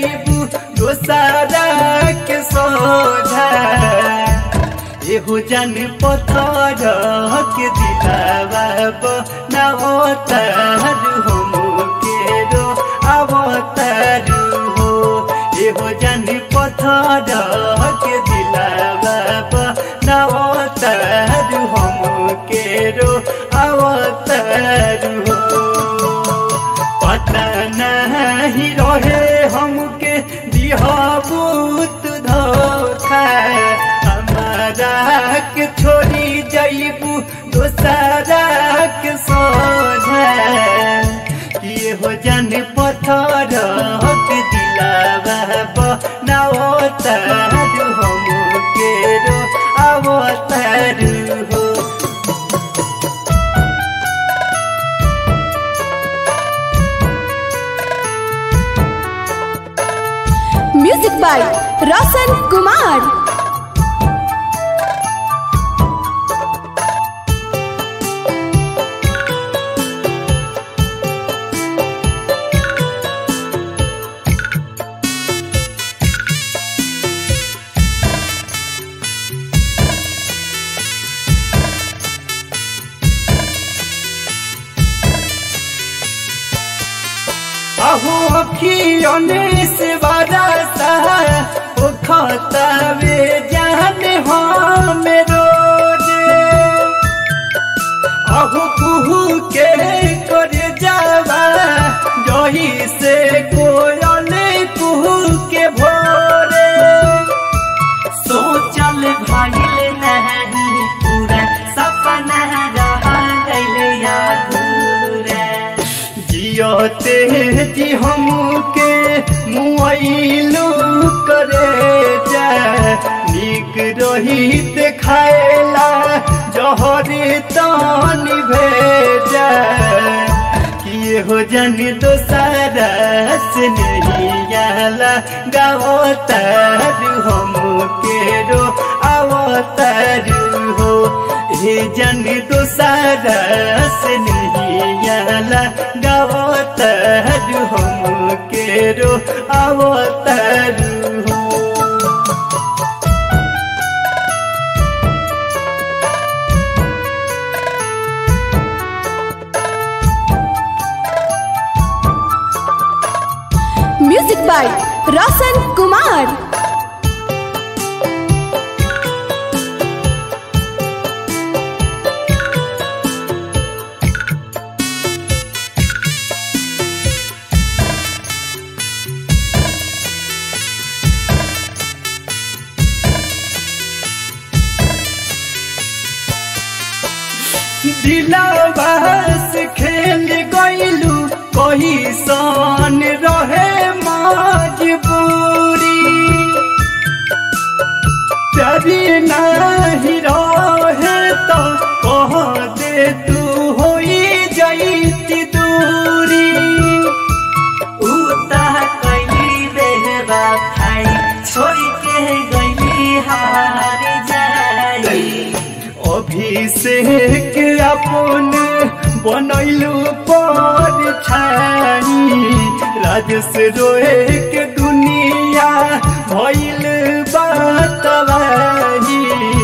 जईबू दोसारा के सोझा एहो जन पथर के दिलावा नवतर हम केरो अवतर हो एहो जन पथर के दिलावा नवतर हम केरो अवतर हो पता नहीं रहे हमके दिहबूत धोखा हमारा के छोड़ी जईबू दोसरा के सोझा ये हो जन पत्थर के दिलावा बनावतर हम केरो अवतर हो म्यूजिक बाय रोशन कुमार अहो अखियों से बरसा ओ खतवे जाने हम रोज अहो कुहू के कर जावा जही से कोयल कुहू के भोरे सोचल भइल नहीं पूरा सपना रह गइल अधूरा जियते जी हमके मुआइलू करे जा निक रही देखाएला जहरी तानी भेजा किए हो जन दोसरा से नहीं आला गावतर हम केरो अवतर हो हे जन दोसरा से नहीं आला गावतर हम केरो अवतर हो म्यूजिक बाय रोशन कुमार दिलावास खेल गईलू कही सन रहे मजबूरी प्यारी नहीं रहे तो कह दे तू होई जाती दूरी उता कैली बेहबा खाई छोड़ के गइली हार जाई अभिषेक अपन बनैलू पर छाई राजस रोए के दुनिया भइल बातवाही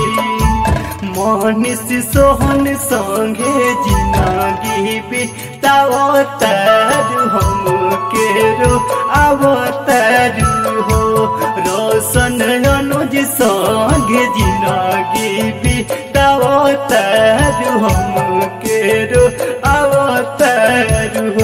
मनीष सोहन संगे जिंदगी बितावतर हम केरो अवतर हो रोशन अनुज संगे जिंदगी बितावतर हम केरो अवतर हो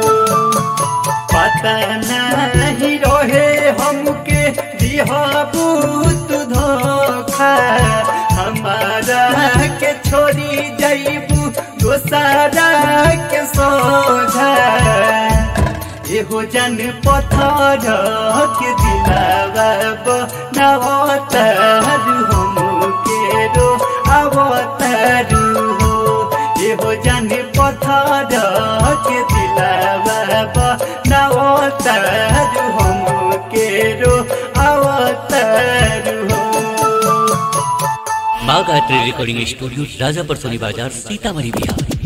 पता नहीं रहे हमके दिहबूत धोखा हमारा के छोड़ी जईबू दोसरा के सोझा एहो जन पत्थर के दिलावा नवतर हम केरो अवतर हो एहो जन पत्थर के दिलावा नवतर हम केरो अवतर हो बाघ आर्ट रिकॉर्डिंग स्टूडियो राजापर सोनी बाजार सीतामढ़ी बिहार